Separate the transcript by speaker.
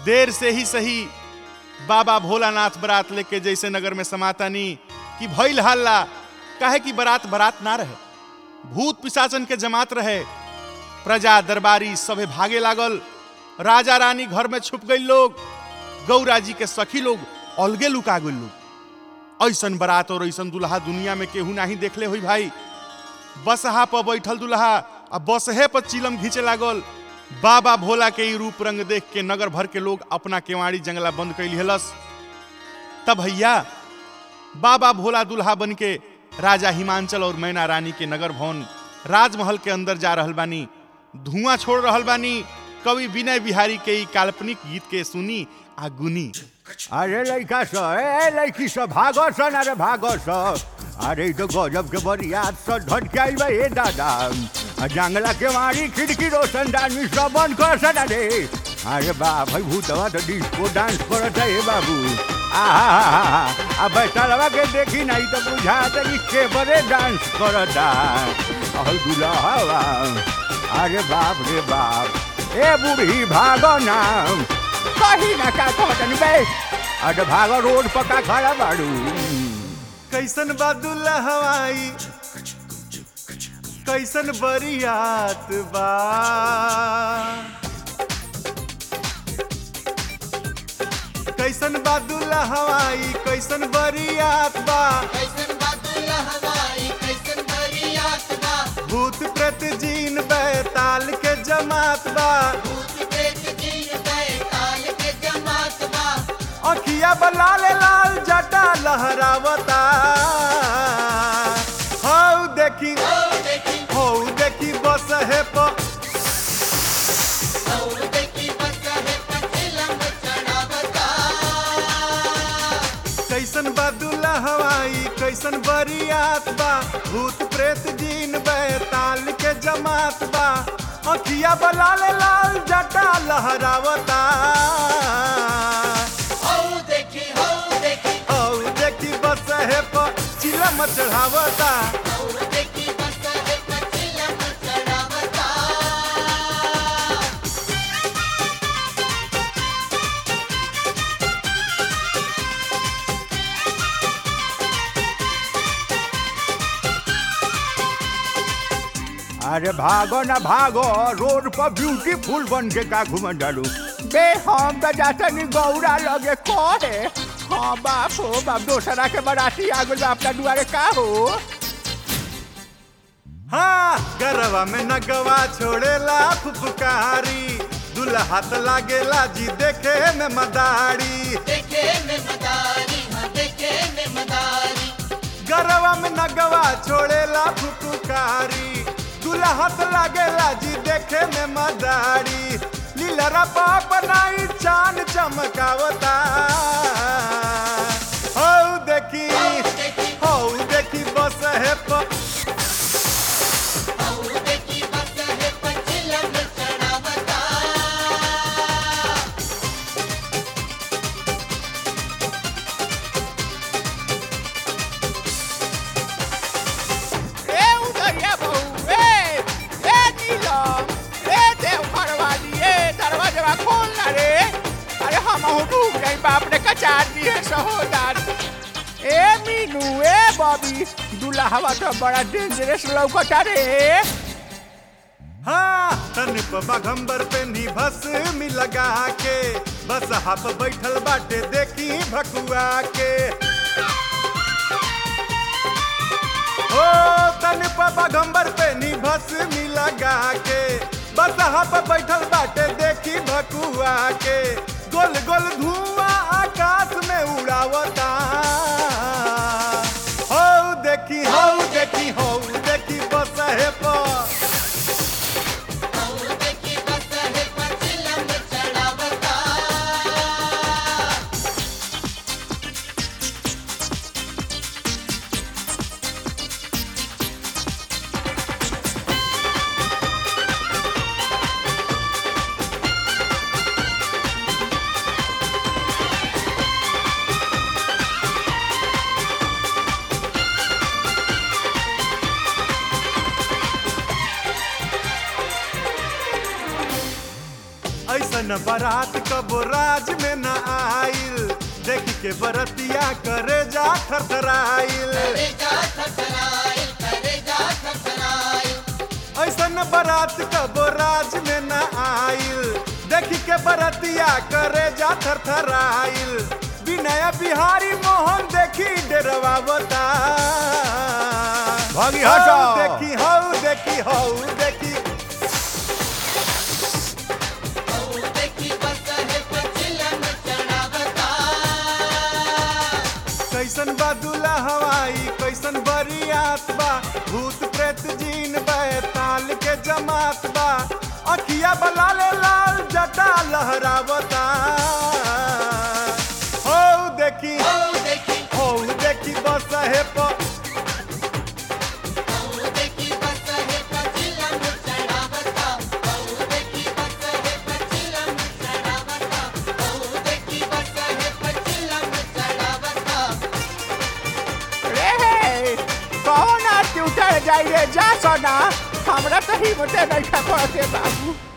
Speaker 1: देर से ही सही बाबा भोलानाथ बारात लेके जैसे नगर में समातानी कि भइल हल्ला काहे कि बारात बारात ना रहे भूत पिशाचन के जमात रहे प्रजा दरबारी सभे भागे लागल राजा रानी घर में छुप गई लोग गौरा जी के सखी लोग अलगे लुका गई लोग ऐसन बारात और ऐसन दुल्हा दुनिया में केहू नहीं देखले हुई भाई बसहा पर बैठल दुल्हा आ बसहे पर चिलम घींचे लागल बाबा भोला के ई रूप रंग देख के नगर भर के लोग अपना केवाड़ी जंगला बंद कैली हलस तब भैया बाबा भोला दुल्हा बन के राजा हिमांचल और मैना रानी के नगर भवन राजमहल के अंदर जा रहल बानी धुआं छोड़ रहल बानी कवि विनय बिहारी के ई काल्पनिक गीत के सुनी आ गुनी
Speaker 2: अरे लड़का स ए लड़की स भागो स ना रे भागो स अरे ई तो गजब के बरियात स ढट के आइल बा ए दादा आ जंगला के मारी खिड़की रोशनदानी सब बंद कर स ना रे अरे बाप भाई भूतवा तो डिस्को डांस करत है ए बाबू आहा आ बैठलवा के देखी नहीं तो बुझाता कि केबरे डांस करता और दुल्हा अरे बाप रे बाप ए बूढ़ी भागो ना कहीं ना का कहतनी बे अरे भागो रोड पर का खड़ा बाड़ू
Speaker 1: कैसन बा दुल्हा हवाई कैसन बरियात बा कैसन बा दुल्हा हवाई कैसन बरियात बा
Speaker 3: कैसन बादुल्ला हवाई कैसन बरियात बा
Speaker 1: भूत प्रेत जीन बैताल के जमात बा
Speaker 3: भूत प्रेत जीन बैताल के जमात बा
Speaker 1: अखिया बलाल लाल जटा लहरावता हौ देखी
Speaker 3: ओ देखी
Speaker 1: हौ देखी बस है प
Speaker 3: और देखी बस है पचिलम चढ़ावता
Speaker 1: कैसन बा दुल्हा हवाई कैसन बरियात बा भूत प्रेत जीन बैताल के जमात बा अखिया बलाल लाल जटा लहरावता
Speaker 3: ओ देखी हो देखी
Speaker 1: हौ देखी बस है प चिलम चढ़ावता
Speaker 3: और देखी बस है पचिलम चढ़ावता
Speaker 2: अरे भागो ना भागो रोड पर ब्यूटीफुल बन के का घूमन डालू बे हम तो जाता नहीं गौरा लगे कहे हाँ बाप हो बाप दोसरा के बराती आ गइल बा अपना दुआरे का हो
Speaker 1: हाँ गरवा में नगवा छोड़ेला फुफकारी दुल्हा त लागेला जी देखे में मदारी
Speaker 3: देखे में मदारी हाँ देखे में मदारी
Speaker 1: गरवा में नगवा छोड़ेला फुफकारी दुल्हा त लागेला जी देखे में मदारी लीलरा पाप नाई चांद चमकावता हौ देखी हौ देखी बस है प
Speaker 3: और देखी बस है पचिलम चढ़ावता
Speaker 2: ए उधरिया बहू ए ए नीलम ए देवघर वाली ए दरवाजा खोल ना रे अरे हम हो डूब गई बाप ने कचार दी है सहोदर ए मीनू ए बॉबी दुल्हा तो बड़ा डेंजरस लौकता रे
Speaker 1: हाँ तन पे बघम्बर पे नी भस मी लगा के बस हप बैठल बाटे देखी भकुआ के ओ तन पे बघम्बर पे नी भस मी लगा के बस हप बैठल बाटे देखी भकुआ के गोल गोल धुआं आकाश में उड़ावता हो देखी हो देखी हो देखी बस है पर
Speaker 3: और देखी बस है पचिलम चढ़ावता
Speaker 1: ऐसन बारात कबो राज में न आइल देख के बरतिया करे जा थरथराइल
Speaker 3: करेजा थरथराई करेजा थरथराई
Speaker 1: ऐसन बारात कबो राज में न आइल देख के बरतिया करे जा थरथराइल विनय बिहारी मोहन देखी डेरवा बता
Speaker 2: भागी हटो।
Speaker 1: देखी हऊ देखी हऊ देखी
Speaker 3: औ देखी बस है पचिलम चढ़ावता
Speaker 1: कैसन बा दूल्हा हवाई कैसन बरियात बा भूत प्रेत जीन बैताल के जमात बा अखिया बलाले लाल जटा लहरावता हो देखी
Speaker 3: औ देखी
Speaker 1: हो देखी बस है प
Speaker 3: औ देखी बस है पचिलम चढ़ावता औ देखी बस है पचिलम चढ़ावता औ देखी बस है पचिलम चढ़ावता
Speaker 2: रे कौन आरती उतर जाई रे जा सोना हमरा तो हिम्मते नहीं पड़ते बाबू